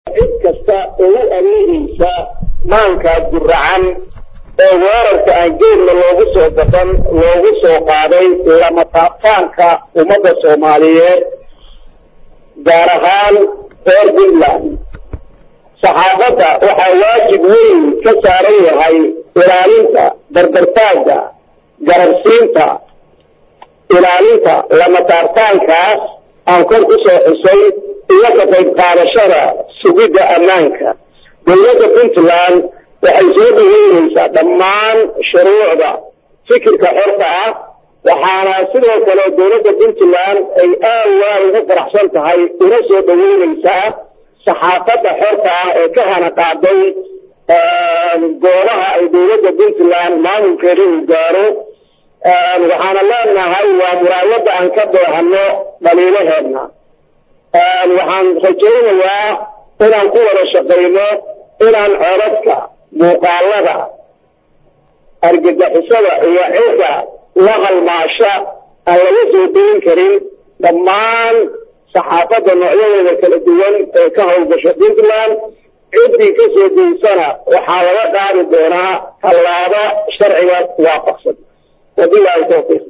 cid kasta ugu amiinaysa maankaas guracan ee weerarka aan geedna loogu soo gaban loogu soo qaaday lama taabtaanka ummadda soomaaliyeed gaar ahaan reer puntland saxaafadda waxaa waajib weyn ka saaran yahay ilaalinta dardartaagga garabsiinta ilaalinta lama taabtaankaas aan kor ku soo xusay iyo ka qayb qaadashada sugidda ammaanka dowladda puntland waxay soo dhaweynaysaa dhammaan shuruucda fikirka xorta ah waxaana sidoo kale dowladda puntland ay aad waad ugu faraxsan tahay una soo dhaweynaysaa saxaafadda xorta ah ee ka hana qaaday goobaha ay dowladda puntland maamulkeeda uu gaaro waxaana leenahay waa muraayadda aan ka doohano dhaliilaheedna waxaan rajaynayaa inaan ku wada shaqayno inaan codadka muuqaalada argagixisada iyo cidda la halmaasha aan laga soo dayin karin dhammaan saxaafadda noocyadeeda kala duwan ee ka howlgasha puntland ciddii ka soo daysana waxaa laga qaadi doonaa tallaabo sharciga waafaqsan wabilahi tawfiiq